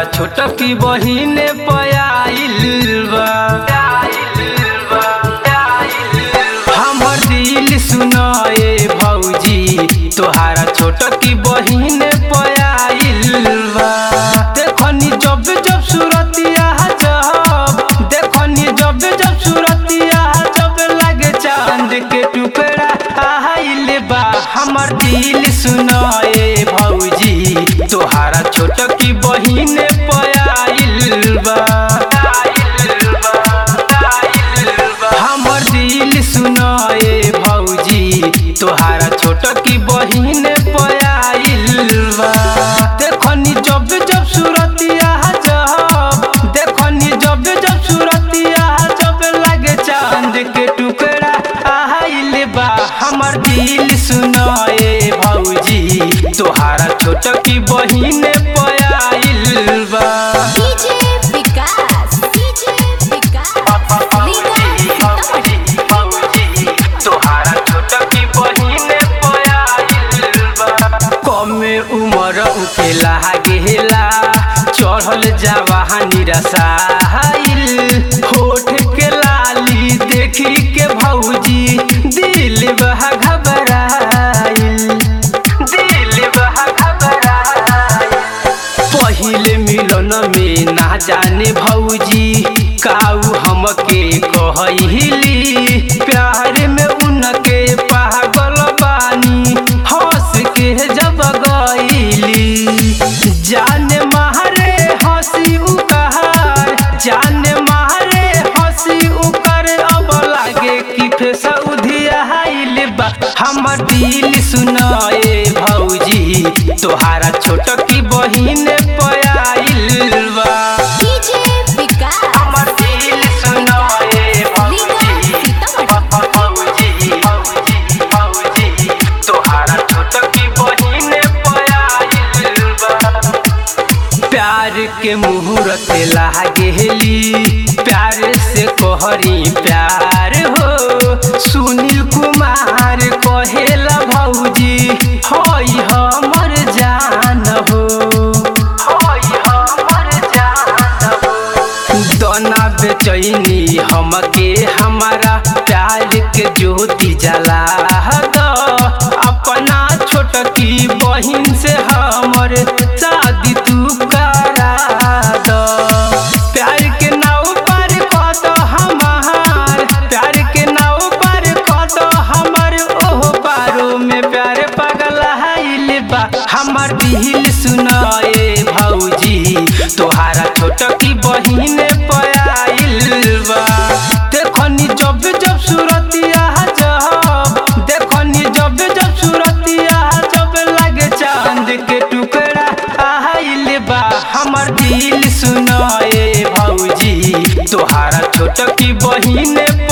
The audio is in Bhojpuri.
छोटकी बहिने पयाइल बा हमर दिल सुनाए भौजी तोहारा छोटकी बहिने पयाइल बा देखनी जब जब सूरतिया जब देखनी जब जब सूरतिया जब लगे चांद के टुकड़ा आइल बा हमर दिल सुनाए भौजी तोहारा छोटकी बहिने पयाइल बा हमर दिल सुनाए भौजी तोहारा छोटकी बहिने पयाइल बा देखनी जब जब सूरतिया जब देखनी जब जब सूरतिया जब लगे चांद के टुकड़ा आइल बा हमर दिल सुनाए भौजी तोहारा छोटकी बहिने पयाइल बा डीजे विकास डीजे विकास लीगा सीतामढ़ी तोहारा छोटकी बहिने पयाइल बा कमे उमर उके लागेला चढ़ल जवानी रसाइल होठ के लाली देखी के भौजी दिल बह घबराइल दिल बह घबराइल पहिले मिलन में ना जाने भौजी काऊ हमके कहली प्यार में उनके पागल बानी हंस के जब गईली जाने मारे हंसी उकार जाने मारे हंसी उकर अब लागे कि फेस उधियाइल बा हमर दिल सुनाए भौजी तोहारा छोटकी बहिने पयाइल बा डीजे विकास हमर दिल सुनाए भौजी भौजी भौजी भौजी तोहारा छोटकी बहिने पयाइल बा प्यार के मुहूर्त लागेली प्यार से कहरी प्यार हो सुनील कुमार कहेला भौजी हई हमर जान हो हई हमर जान हो दोना बेचैनी हमके हमारा प्यार के ज्योति जला दो अपना छोटकी बहिन से हमर शादी तू करा दो प्यार के नाव पर कद हमार प्यार के नाव पर कद हमर ओह पारो में प्यार पागल हाइल बा हमर दिल सुनाए भौजी तोहारा छोटकी बहिने पयाइल बा देखनी जब जब सूरतिया जब देखनी जब जब सूरतिया जब लगे चांद के टुकड़ा आइल बा हमर दिल सुनाए भौजी तोहारा छोटकी बहिने